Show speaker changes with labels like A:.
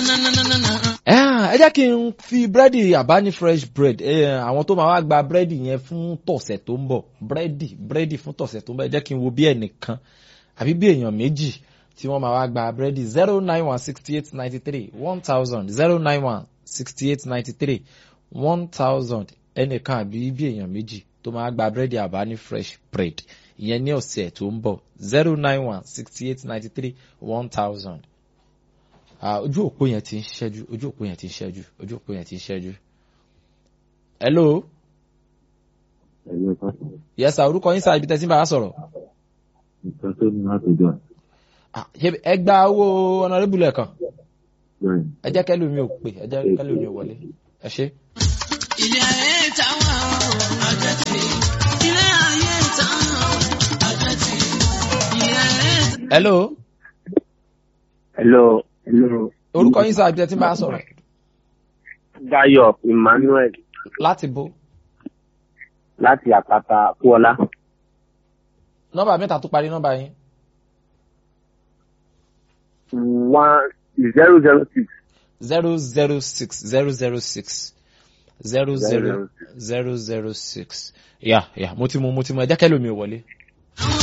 A: ẹ jẹ́ kí n fi búrẹ́dì àbáni fresh bread àwọn tó máa wá gba búrẹ́dì yẹn fún tọ̀sẹ̀ tó ń bọ̀ búrẹ́dì búrẹ́dì fún tọ̀sẹ̀ tó ń bọ̀ ẹ jẹ́ kí n wo bí ẹnìkan àbí bí èèyàn méjì tí wọ́n máa wá gba búrẹ́dì zero nine one sixty eight ninety three one thousand zero nine one sixty eight ninety three one thousand ẹnìkan àbí bí èèyàn méjì tó máa gba búrẹ́dì àbáni fresh bread ìyẹn ní ọ̀sẹ̀ tó ń bọ̀ zero nine one sixty eight ninety three one thousand ojú òpó yẹn ti ń ṣẹ́jú ojú òpó yẹn ti ń ṣẹ́jú ojú òpó yẹn ti ń ṣẹ́jú. hello.
B: ẹ̀yọ́ pásítọ̀.
A: yes sir orúkọ yín sáà ibi tẹ́sí bá a sọ̀rọ̀.
B: nǹkan tó ní láti jọ.
A: ẹ gba owó ọ̀nàrẹ́bù lẹ́ẹ̀kan.
B: bẹ́ẹ̀
A: ẹ jẹ́ kẹ́lò mi ò pè ẹ jẹ́ kẹ́lò mi ò wọlé ẹ ṣe.
C: ilé ayé táwọn àjẹtì ilé ayé táwọn àjẹtì ilé ayé.
A: hello.
B: hello hello.
A: orúkọ yín sáà ibi tẹ́sí bá a sọ̀rọ̀.
B: Dayọ̀ Emmanuel
A: láti bo
B: láti àpáta kúọlá.
A: nọ́mbà mẹ́ta tó parí nọ́mbà yín.
B: one zero zero six.
A: zero zero six zero zero six zero zero zero zero six. yà yà mo ti mú mo ti mú ẹ jẹ́ kẹ́lò mi ò wọlé.
C: àwọn